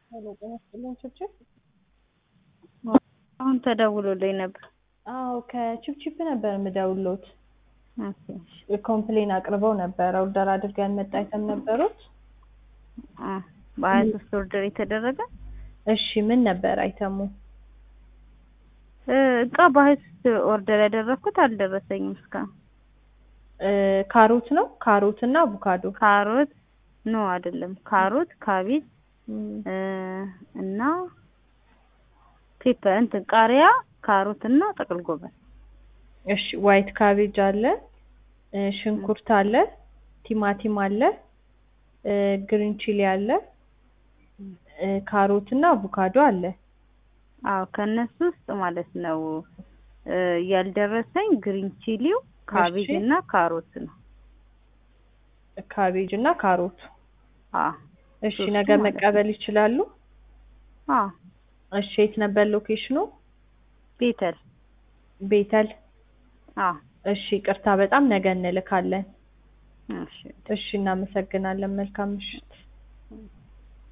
ሄሎ ጤና ይስጥልኝ ችብችብ። አሁን ተደውሎልኝ ነበር። አዎ ከችብችብ ነበር የምደውልዎት። ኦኬ፣ እሺ። ኮምፕሌን አቅርበው ነበረ። ኦርደር አድርገን መጣ አይተም ነበሩት። አ በሀያ ሶስት ኦርደር የተደረገ እሺ ምን ነበር አይተሙ? እ እቃ በሀያ ሶስት ኦርደር ያደረኩት አልደረሰኝም እስካሁን። እ ካሮት ነው ካሮት እና አቮካዶ ካሮት ኖ አይደለም፣ ካሮት፣ ካቤጅ እም፣ እ እና ፔፐር እንትን ቃሪያ፣ ካሮት እና ጥቅል ጎመን። እሺ ዋይት ካቤጅ አለ፣ እ ሽንኩርት አለ፣ ቲማቲም አለ፣ እ ግሪን ቺሊ አለ፣ እ ካሮት እና አቮካዶ አለ። አዎ ከነሱ ውስጥ ማለት ነው እ ያልደረሰኝ ግሪን ቺሊው፣ ካቤጅ እሺ። እና ካሮት ነው። ካቤጅ እና ካሮት። አዎ እሺ ሶስቱ ነገ ማለት ነው። መቀበል ይችላሉ? አዎ እሺ የት ነበር ሎኬሽኑ? ቤተል ቤተል። አዎ እሺ ቅርታ በጣም ነገ እንልካለን። እሺ እሺ እናመሰግናለን። መልካም ምሽት።